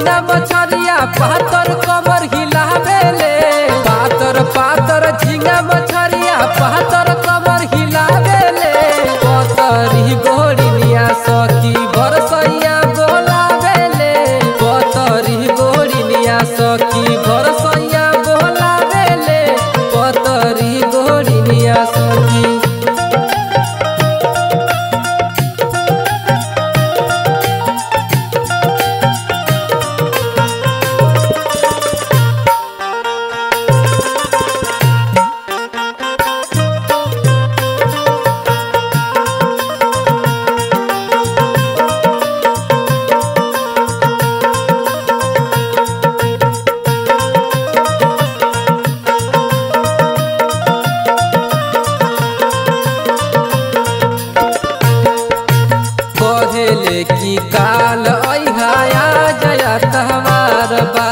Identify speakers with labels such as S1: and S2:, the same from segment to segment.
S1: झींगा मछरिया पातर कमर हिलावेले पातर पातर झींगा मछरिया पातर कमर हिलावेले पतरी गोरिनिया सखी बरसैया बोलावेले पतरी गोरिनिया सखी बरसैया बोलावेले पतरी गोरिनिया सखी कहेले की काल अहा जया तहवार बा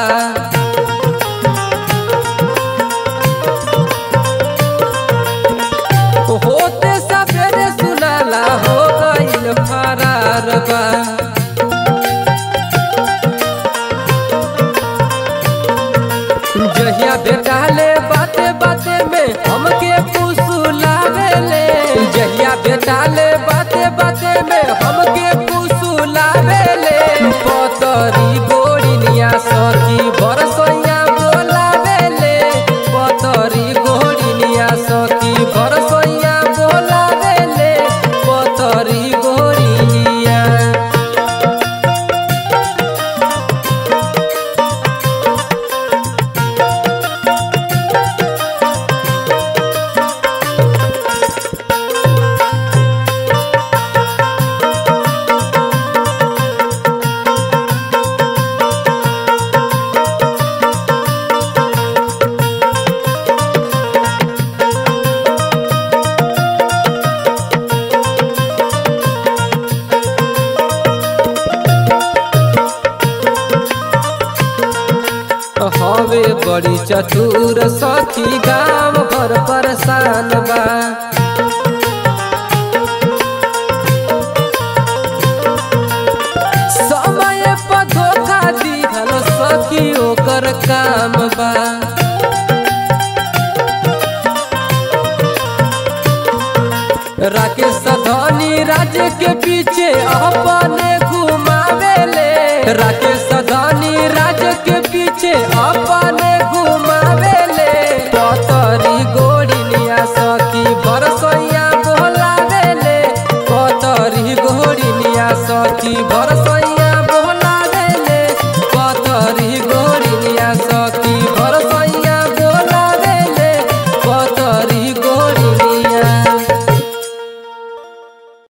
S1: होते सवेरे सुनाला हो गईल फरार बा जहिया बेटाले बाते बाते में हमके पुसुलावेले जहिया बेटाले बाते बाते में हमके पुसुलावेले पतरी गोरिनिया सखी बरसैया बोलावेले पतरी गोरिनिया सखी बरसैया बोलावेले पतरी गोरिनिया हवे बड़ी चतुर सखी गाँव भर परेशान बा समय पर धोखा दीहल सखी ओकर काम बा राकेश धनी राज्य के पीछे अपने घुमावेले राकेश